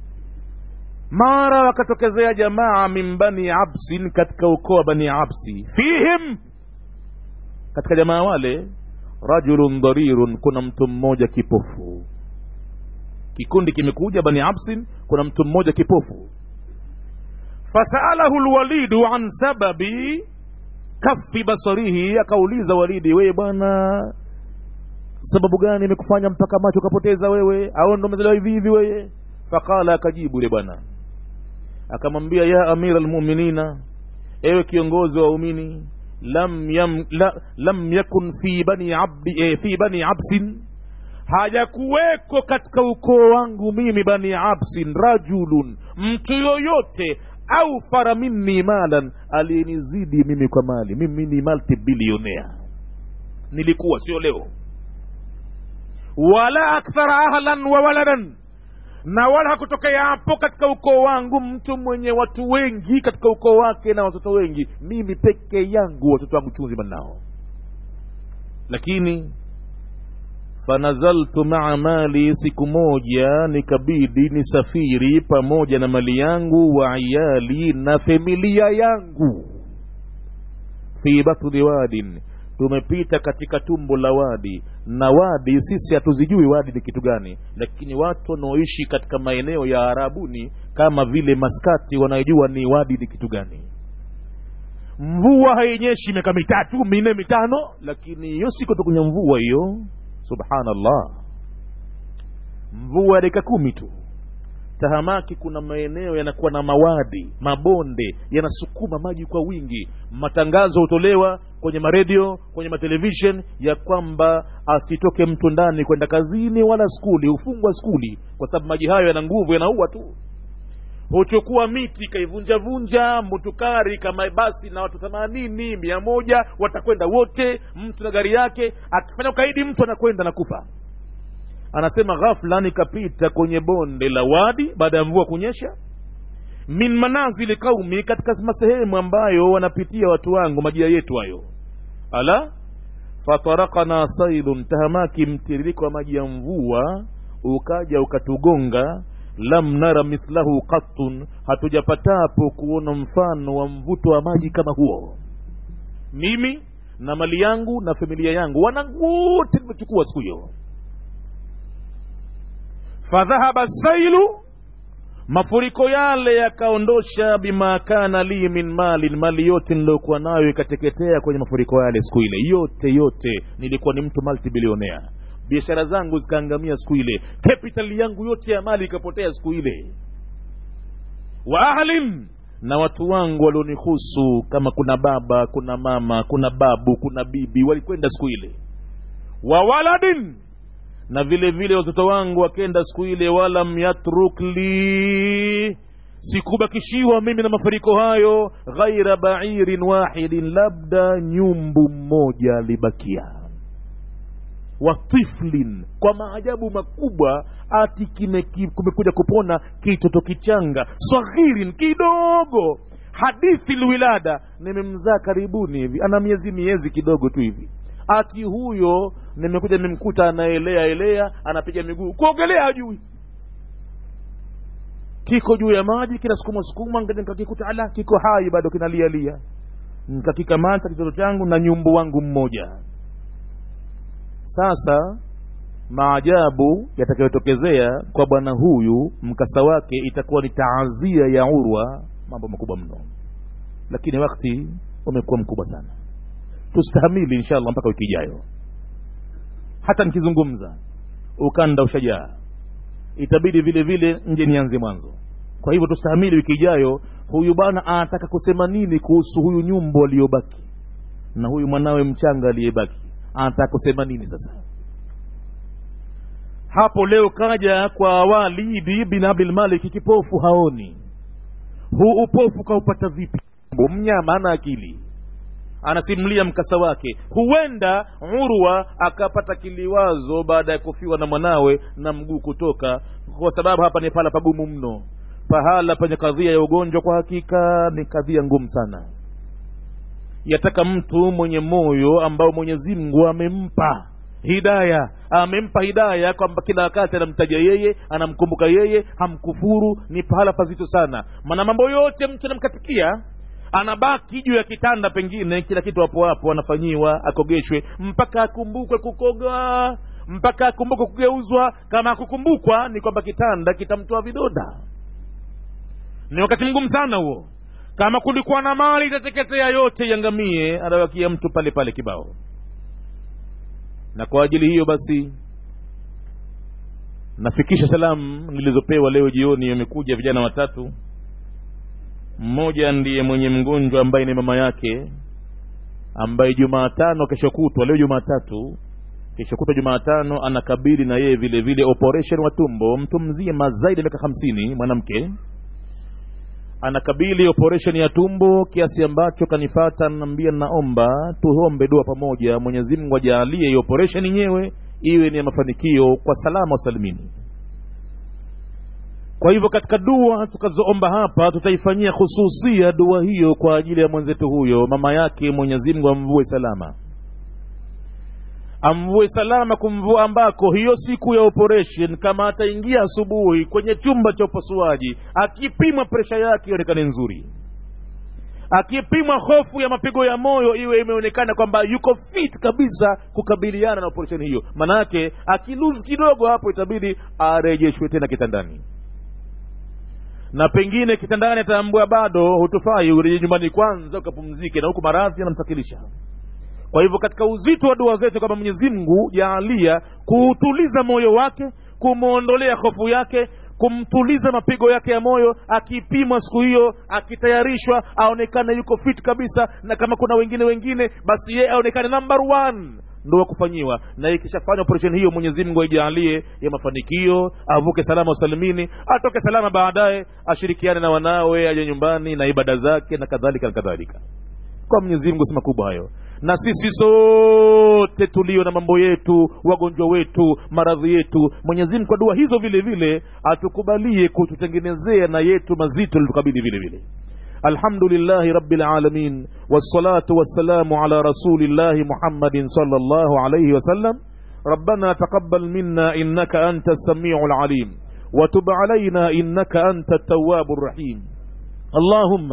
mara wakatokezea jamaa min bani absin katika ukoo wa bani absi fihim katika jamaa wale rajulun dharirun kuna mtu mmoja kipofu kikundi kimekuja bani absin kuna mtu mmoja kipofu fasaalahu lwalidu an sababi kafi basarihi akauliza walidi wewe bwana sababu gani imekufanya mpaka macho ukapoteza wewe au ndo umezaliwa hivi hivi wewe faqala akajibu yule bwana akamwambia ya amira lmuminina ewe kiongozi wa waumini lam, yam, la, lam yakun fi bani, abdi, eh, fi bani absin hajakuweko katika ukoo wangu mimi bani absin rajulun mtu yoyote au fara minni malan aliyenizidi mimi kwa mali mimi ni multibilionea nilikuwa sio leo wala akthara ahlan wa waladan na wala hakutokea hapo katika ukoo wangu mtu mwenye watu wengi katika ukoo wake na watoto wengi mimi peke yangu watoto wangu chunzi nao lakini fanazaltu maa mali siku moja nikabidi nisafiri pamoja na mali yangu wa iyali na familia yangu fi batni wadin tumepita katika tumbo la wadi na wadi sisi hatuzijui wadi ni kitu gani lakini watu wanaoishi katika maeneo ya arabuni kama vile maskati wanajua ni wadi ni kitu gani mvua hainyeshi miaka mitatu minne mitano lakini hiyo siku tukunya mvua hiyo subhanallah mvua ya dakika kumi tu tahamaki kuna maeneo yanakuwa na mawadi mabonde yanasukuma maji kwa wingi matangazo hutolewa kwenye maredio kwenye matelevishen ya kwamba asitoke mtu ndani kwenda kazini wala skuli hufungwa skuli kwa sababu maji hayo yana nguvu yanaua tu huchukua miti ikaivunjavunja mutukari kama basi na watu themanini mia moja watakwenda wote mtu na gari yake akifanya ukaidi mtu anakwenda na kufa anasema ghafla nikapita kwenye bonde la wadi baada ya mvua kunyesha min manazili qaumi katika masehemu ambayo wanapitia watu wangu majia yetu hayo ala fatarakana sailun tahamaki mtiririko wa maji ya mvua ukaja ukatugonga lam nara mithlahu qattun hatujapatapo kuona mfano wa mvuto wa maji kama huo mimi na mali yangu na familia yangu wanangu wote nimechukua siku hiyo fadhahaba sailu mafuriko yale yakaondosha bima kana li min malin mali yote niliyokuwa nayo ikateketea kwenye mafuriko yale siku ile yote yote nilikuwa ni mtu multibilionea biashara zangu zikaangamia siku ile capital yangu yote ya mali ikapotea siku ile wa ahlin na watu wangu walionihusu kama kuna baba kuna mama kuna babu kuna bibi walikwenda siku ile wa waladin na vile vile watoto wangu wakenda siku ile walam yatruk li sikubakishiwa mimi na mafuriko hayo ghaira bairin wahidin labda nyumbu mmoja alibakia wa tiflin kwa maajabu makubwa ati kumekuja kupona kitoto kichanga saghirin kidogo hadithi lwilada nimemzaa karibuni hivi ana miezi miezi kidogo tu hivi ati huyo nimekuja nimemkuta anaelea elea anapiga miguu kuogelea hajui kiko juu ya maji kinasukuma sukuma nikakikuta ala kiko hai bado kinalialia nikakikamata kitoto changu na nyumbu wangu mmoja sasa maajabu yatakayotokezea kwa bwana huyu mkasa wake itakuwa ni taazia ya urwa mambo makubwa mno lakini wakati umekuwa mkubwa sana tustahamili inshallah mpaka wiki ijayo hata nikizungumza ukanda ushajaa itabidi vile vile nje nianze mwanzo kwa hivyo tustahamili wiki ijayo huyu bwana anataka kusema nini kuhusu huyu nyumbo aliyobaki na huyu mwanawe mchanga aliyebaki anataka kusema nini sasa hapo leo kaja kwa walidi bin abdilmaliki kipofu haoni huu upofu kaupata vipi mnyama ana akili anasimulia mkasa wake huenda urwa akapata kiliwazo baada ya kufiwa na mwanawe na mguu kutoka kwa sababu hapa ni pahala pagumu mno pahala penye kadhia ya ugonjwa kwa hakika ni kadhia ngumu sana yataka mtu mwenye moyo ambao mwenyezi mungu amempa hidaya amempa hidaya kwamba kila wakati anamtaja yeye anamkumbuka yeye hamkufuru ni pahala pazito sana maana mambo yote mtu anamkatikia anabaki juu ya kitanda pengine kila kitu hapo hapo anafanyiwa akogeshwe mpaka akumbukwe kukoga mpaka akumbuke kugeuzwa kama akukumbukwa ni kwamba kitanda kitamtoa vidoda ni wakati mgumu sana huo kama kulikuwa na mali itateketea yote iangamie anabakia mtu pale pale kibao na kwa ajili hiyo basi nafikisha salamu nilizopewa leo jioni wamekuja vijana watatu mmoja ndiye mwenye mgonjwa ambaye ni mama yake ambaye jumaatano kesho kutwa leo jumaatatu kesho kutwa jumaatano anakabili na yeye vile vile operation wa tumbo mtu mzima zaidi ya miaka hamsini mwanamke anakabili operation ya tumbo kiasi ambacho kanifata naambia naomba tuombe dua pamoja mwenyezi mungu ajaalie hiyo operation yenyewe iwe ni ya mafanikio kwa salama wasalimini kwa hivyo katika dua tukazoomba hapa tutaifanyia hususia dua hiyo kwa ajili ya mwenzetu huyo mama yake mwenyezi mungu amvue salama amvue salama kumvua ambako hiyo siku ya operation kama ataingia asubuhi kwenye chumba cha upasuaji akipimwa presha yake ionekane nzuri akipimwa hofu ya mapigo ya moyo iwe imeonekana kwamba yuko fit kabisa kukabiliana na operation hiyo manake akiluzi kidogo hapo itabidi arejeshwe tena kitandani na pengine kitandani ataambua bado hutufai urejee nyumbani kwanza ukapumzike na huku maradhi yanamsakilisha kwa hivyo katika uzito wa dua zetu kwamba mwenyezi mungu jaalia kuutuliza moyo wake kumwondolea hofu yake kumtuliza mapigo yake ya moyo akipimwa siku hiyo akitayarishwa aonekane yuko fit kabisa na kama kuna wengine wengine basi yeye aonekane number one ndo wa kufanyiwa na ikishafanya operesheni hiyo mwenyezi mungu aijaalie ya mafanikio avuke salama usalimini atoke salama baadaye ashirikiane na wanawe aje nyumbani na ibada zake na kadhalika na kadhalika kwa mwenyezi mungu si makubwa hayo na sisi sote tulio na mambo yetu wagonjwa wetu maradhi yetu mwenyezi mungu kwa dua hizo vile vile atukubalie kututengenezea na yetu mazito litukabili vile vile الحمد لله رب العالمين والصلاة والسلام على رسول الله محمد صلى الله عليه وسلم ربنا تقبل منا إنك أنت السميع العليم وتب علينا إنك أنت التواب الرحيم اللهم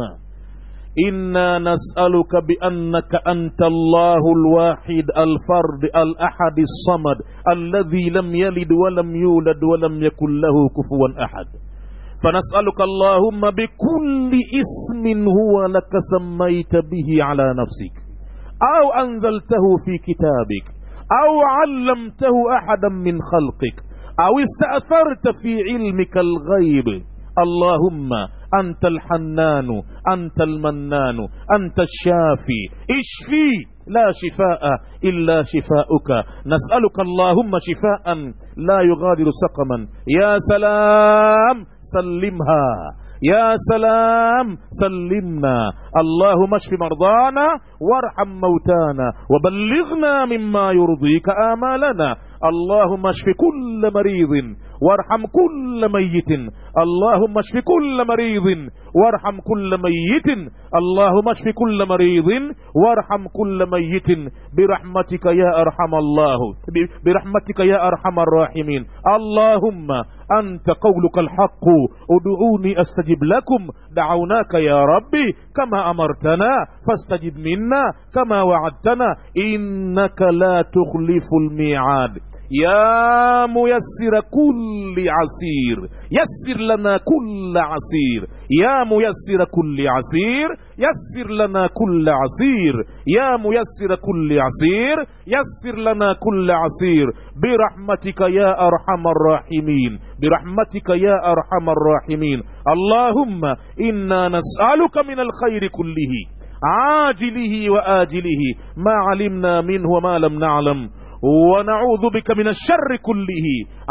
إنا نسألك بأنك أنت الله الواحد الفرد الأحد الصمد الذي لم يلد ولم يولد ولم يكن له كفوا أحد فنسألك اللهم بكل اسم هو لك سميت به على نفسك أو أنزلته في كتابك أو علمته أحدا من خلقك أو استأثرت في علمك الغيب اللهم أنت الحنان أنت المنان أنت الشافي اشفي لا شفاء إلا شفاؤك نسألك اللهم شفاء لا يغادر سقما يا سلام سلمها يا سلام سلمنا اللهم اشف مرضانا وارحم موتانا وبلغنا مما يرضيك آمالنا اللهم اشف كل مريض وارحم كل ميت اللهم اشف كل مريض وارحم كل ميت اللهم اشف كل مريض وارحم كل ميت برحمتك يا ارحم الله برحمتك يا ارحم الراحمين اللهم انت قولك الحق ادعوني استجب لكم دعوناك يا ربي كما امرتنا فاستجب منا كما وعدتنا انك لا تخلف الميعاد يا ميسر كل عسير يسر لنا كل عسير يا ميسر كل عسير يسر لنا كل عسير يا ميسر كل عسير يسر لنا كل عسير برحمتك يا ارحم الراحمين برحمتك يا ارحم الراحمين اللهم انا نسالك من الخير كله عاجله واجله ما علمنا منه وما لم نعلم ونعوذ بك من الشر كله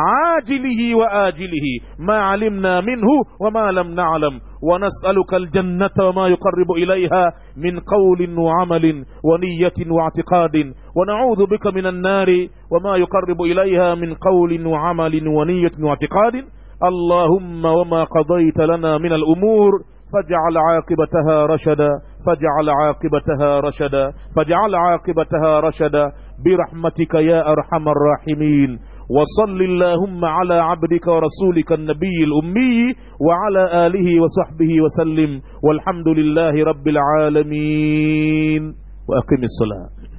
عاجله واجله ما علمنا منه وما لم نعلم ونسالك الجنه وما يقرب اليها من قول وعمل ونيه واعتقاد ونعوذ بك من النار وما يقرب اليها من قول وعمل ونيه واعتقاد اللهم وما قضيت لنا من الامور فاجعل عاقبتها رشدا فاجعل عاقبتها رشدا فاجعل عاقبتها رشدا برحمتك يا ارحم الراحمين وصل اللهم على عبدك ورسولك النبي الامي وعلى اله وصحبه وسلم والحمد لله رب العالمين واقم الصلاه